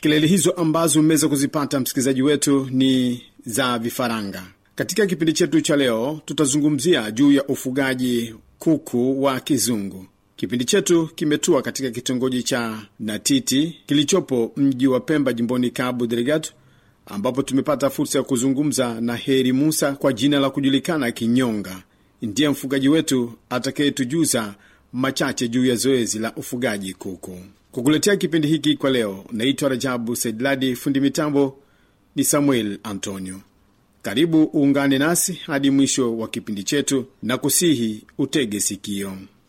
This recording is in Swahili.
Kelele hizo ambazo umeweza kuzipata msikilizaji wetu ni za vifaranga. Katika kipindi chetu cha leo, tutazungumzia juu ya ufugaji kuku wa kizungu. Kipindi chetu kimetua katika kitongoji cha Natiti kilichopo mji wa Pemba, jimboni Cabo Delgado, ambapo tumepata fursa ya kuzungumza na Heri Musa kwa jina la kujulikana Kinyonga. Ndiye mfugaji wetu atakayetujuza machache juu ya zoezi la ufugaji kuku. Kukuletea kipindi hiki kwa leo, naitwa Rajabu Saidladi, fundi mitambo ni Samuel Antonio. Karibu uungane nasi hadi mwisho wa kipindi chetu na kusihi utege sikio.